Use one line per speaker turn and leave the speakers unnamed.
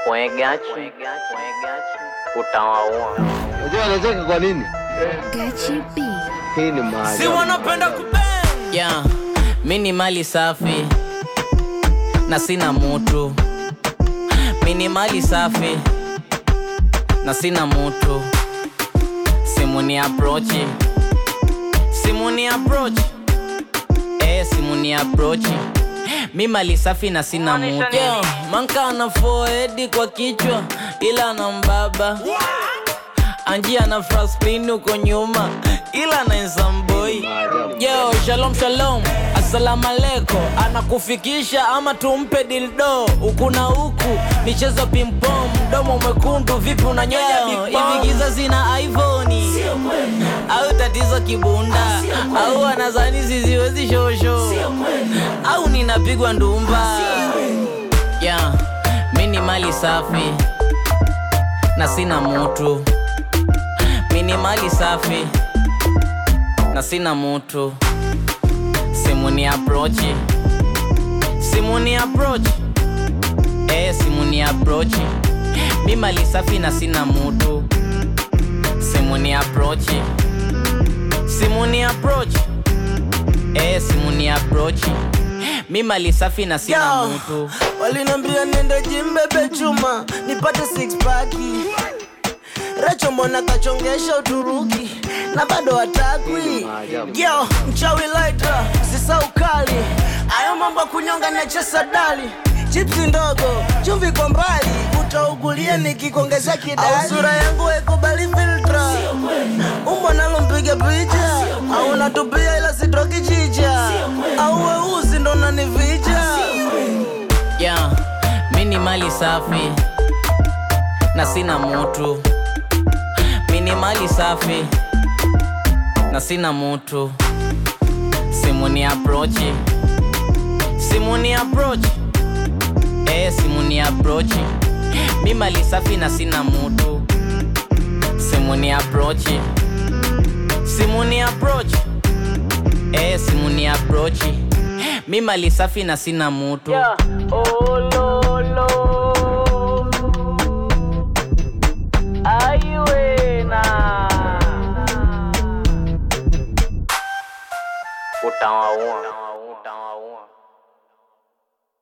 Wegachi utawaua.
Unajua anacheka kwa nini?
Gachi B.
Hii ni maajabu.
si wanapenda kubang
Yeah, mi ni mali safi na sina mutu. Mi ni mali safi na sina mutu. Simu ni approach, simu ni approach, eh, simu ni approach. Mi mali safi na sina mutu. Yeah, manka ana forehead kwa kichwa ila na mbaba Anji ana fraspin uko nyuma ila na boy Yo, shalom shalom, assalamu alaikum. Anakufikisha ama tumpe dildo huku na huku, michezo pimpom, mdomo mwekundu, vipi unanyonya hivi? Giza zina iPhone au tatizo kibunda au anazani ziziwezi shosho au ninapigwa ndumba yeah, mi ni mali safi na sina mutu mi ni mali safi na sina mutu simu ni approach simu ni approach eh, simu ni approach mi mali safi na sina mutu simu ni approach simu ni approach eh, simu ni approach mi mali safi na sina
Yo,
mutu
walinambia niende jimbebe chuma nipate six pack Recho mbona kachongesha Uturuki na bado hatakwi yo mchawi laita sisa ukali ayo mambo ya kunyonga nachesa dali chipsi ndogo chumvi kwa mbali utaugulia nikikuongezea kidali au sura yangu haikubali filtra umbo nalo mpiga picha au natupia ila sitoki chicha au weusi ndo nanivija
yeah, mi ni mali safi na sina mutu mi ni mali safi na sina mutu simu ni approach simu ni approach eh, simu ni approach mi mali safi na sina mutu simu ni approach simu ni approach eh, simu ni approach mi mali safi na sina mutu
Yeah. Oh,